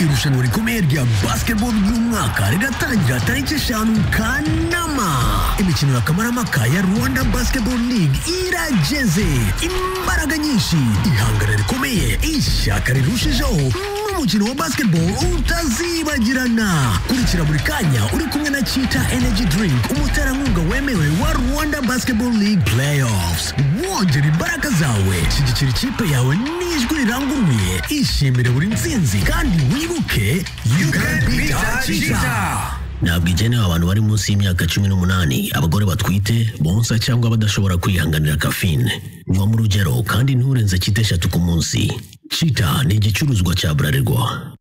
irushanwa rikomeye rya basiketibolo ry'umwaka rigatangira tariki eshanu kanama imikino ya kamarampaka ya rwanda basiketibolo ligue irageze imbaraga nyinshi ihangana rikomeye ishyaka rirushijeho umukino wa basketball utazibagirana kurikira buri kanya uri kumwe na chita energy drink umuterankunga wemewe wa rwanda basketball league playoffs wongera imbaraga zawe shyigikira ikipe yawe n'ijwi riranguruye ishimire buri ntsinzi kandi wibuke you can beat chita ntabwo igenewe abantu bari munsi y'imyaka cumi n'umunani abagore batwite bonsa cyangwa badashobora kwihanganira kafine nywa mu rugero kandi nturenze cyita eshatu ku munsi cita ni igicuruzwa cya burarirwa